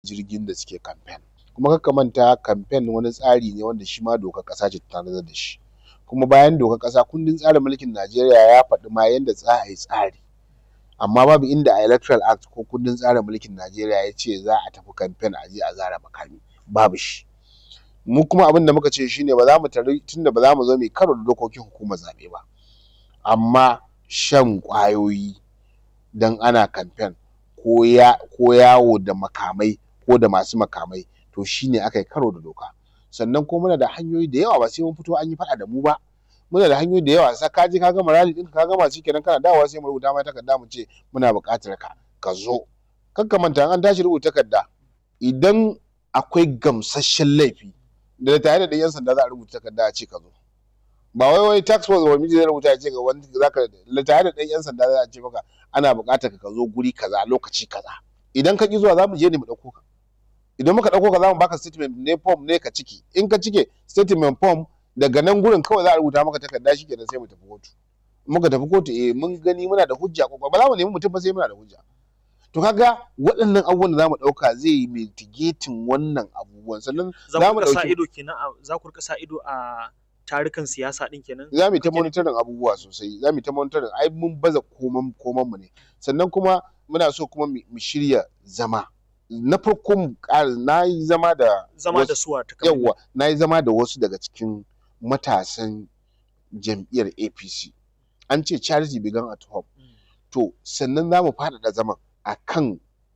jirgin da suke kamfen kuma kar ka manta kamfen wani tsari ne wanda shi ma dokar ƙasa ce ta tanadar da shi kuma bayan dokar ƙasa kundin tsarin mulkin Najeriya ya faɗi ma yanda za a yi tsari amma babu inda a electoral act ko kundin tsarin mulkin Najeriya ya ce za a tafi kamfen a je a zare makami babu shi mu kuma abin da muka ce shine ba za mu tari tunda ba za mu zo mu yi karo da dokokin hukumar zaɓe ba amma shan ƙwayoyi dan ana kamfen ko ya ko yawo da makamai ko da masu makamai to shine aka yi karo da doka sannan kuma muna da hanyoyi da yawa ba sai mun fito an yi faɗa da mu ba muna da hanyoyi da yawa sai ka je ka gama rally ɗinka ka gama shikenan kana dawowa sai mu rubuta ma takarda mu ce muna buƙatar ka ka zo kar ka manta in an tashi rubuta takarda idan akwai gamsasshen laifi da tare da ɗan 'yan sanda za a rubuta takarda a ce ka zo ba wai wai tax force ba miji zai rubuta ya ce ga wani zaka tare da ɗan 'yan sanda za a ce maka ana buƙatar ka zo guri kaza lokaci kaza idan ka ƙi zuwa za mu je ne mu ɗauko ka idan muka ɗauko ka za mu baka statement ne form ne ka cike in ka cike statement form daga nan gurin kawai za a rubuta maka takarda shikenan sai mu tafi kotu muka tafi kotu eh mun gani muna da hujja ko ba za mu nemi mutum ba sai muna da hujja to kaga waɗannan abubuwan da za mu ɗauka zai yi mitigating wannan abubuwan sannan za mu sa ido kenan za ku rika sa ido a tarukan siyasa din kenan za mu ta monitoring abubuwa sosai za mu ta monitoring ai mun baza koman koman mu ne sannan kuma muna so kuma mu shirya zama na farko mu ƙara na yi zama da zama da suwa ta yawa na yi zama da wasu daga cikin matasan jam'iyyar APC an ce charity began at home to sannan za mu faɗaɗa zaman akan